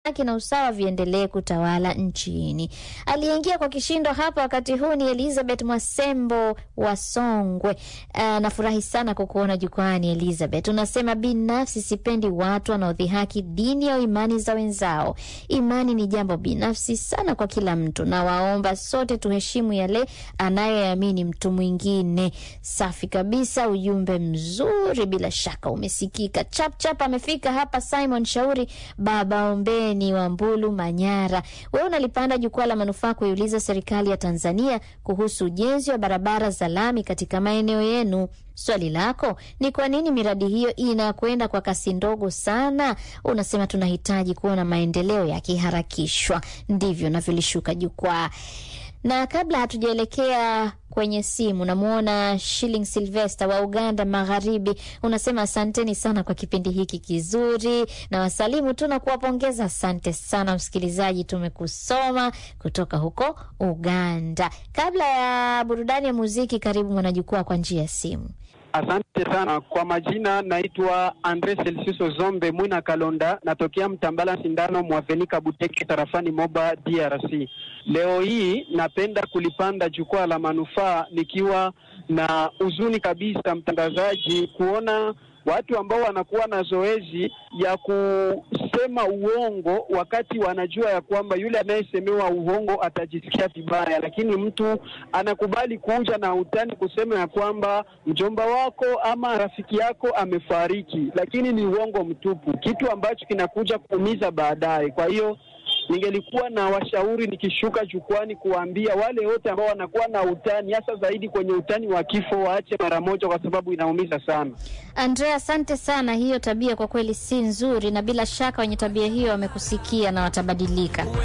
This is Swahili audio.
haki na usawa viendelee kutawala nchini. Aliyeingia kwa kishindo hapa wakati huu ni Elizabeth Mwasembo wa Songwe. Uh, nafurahi sana kukuona jukwani Elizabeth. Unasema binafsi sipendi watu wanaodhihaki dini au imani za wenzao. Imani ni jambo binafsi sana kwa kila mtu, na waomba sote tuheshimu yale anayoamini mtu mwingine. Safi kabisa, ujumbe mzuri, bila shaka umesikika. Chap chap amefika hapa Simon Shauri, baba ombeni wa Mbulu, Manyara. Wewe unalipanda jukwaa la manufaa kuiuliza serikali ya Tanzania kuhusu ujenzi wa barabara za lami katika maeneo yenu. Swali lako ni kwa nini miradi hiyo inakwenda kwa kasi ndogo sana? Unasema tunahitaji kuona maendeleo yakiharakishwa. Ndivyo navyolishuka jukwaa. Na kabla hatujaelekea kwenye simu, namwona Shilling Silvester wa Uganda Magharibi, unasema asanteni sana kwa kipindi hiki kizuri, na wasalimu tu na kuwapongeza. Asante sana msikilizaji, tumekusoma kutoka huko Uganda. Kabla ya burudani ya muziki, karibu mwanajukwaa kwa njia ya simu. Asante sana kwa majina, naitwa Andre Selsiso Zombe Mwina Kalonda, natokea Mtambala Sindano Mwavenika Buteke tarafani Moba DRC. Leo hii napenda kulipanda jukwaa la manufaa nikiwa na huzuni kabisa, mtangazaji, kuona watu ambao wanakuwa na zoezi ya kusema uongo wakati wanajua ya kwamba yule anayesemewa uongo atajisikia vibaya, lakini mtu anakubali kuja na utani kusema ya kwamba mjomba wako ama rafiki yako amefariki, lakini ni uongo mtupu, kitu ambacho kinakuja kuumiza baadaye. Kwa hiyo ningelikuwa na washauri nikishuka jukwani kuwaambia wale wote ambao wanakuwa na utani, hasa zaidi kwenye utani wa kifo, waache mara moja, kwa sababu inaumiza sana. Andrea, asante sana. Hiyo tabia kwa kweli si nzuri, na bila shaka wenye tabia hiyo wamekusikia na watabadilika.